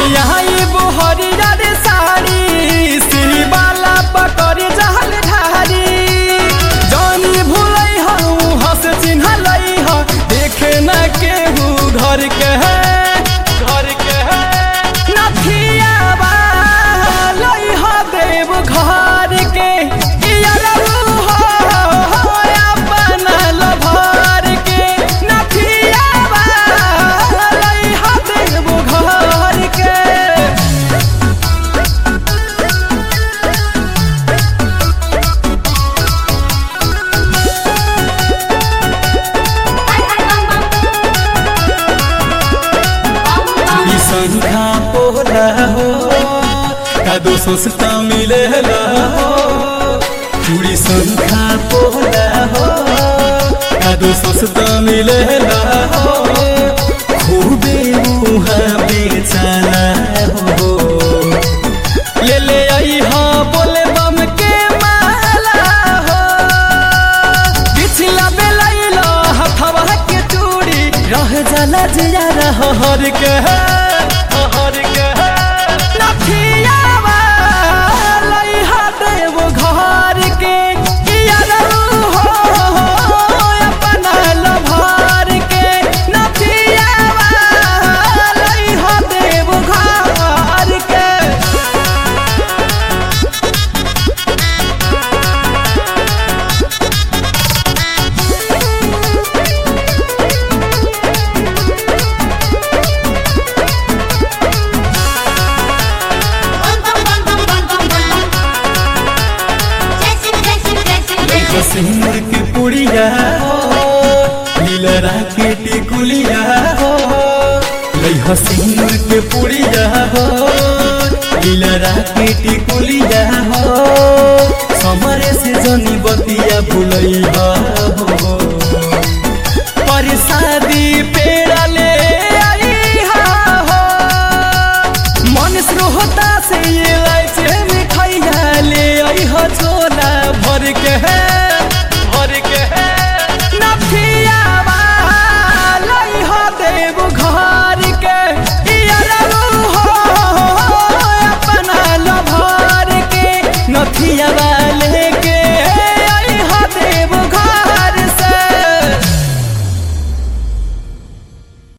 आई बोहरिया रे साड़ी सिवाला पकड़ जहल ढारी जानी भूलै हूँ हंस चिन्हलै ह देखे न केहू घर के है घर के है नथियावा लै ह देव घर के इयरऊ हो अपन लभर के नथियावा लै ह देव घर के चूड़ी संख्या पोला हो कादो सस्ता मिलेला हो चूड़ी संख्या पोला हो कादो सस्ता मिलेला हो खूबे मुहा बेचाला हो ले ले आई हाँ बोले बम के माला हो पिछला बेलैला हथवा के चूड़ी रह जाला जिया रह हर के हर के नथियावा लइहा देव घर के इयरऊ हो अपना लभर के नथियावा लइहा देव घर के सिंदूर के पुड़िया हो लीलरा के टिकुलिया हो लइहा सिंदूर के पुड़िया हो लीलरा के टिकुलिया हो समरे से जनी बतिया भुलैहा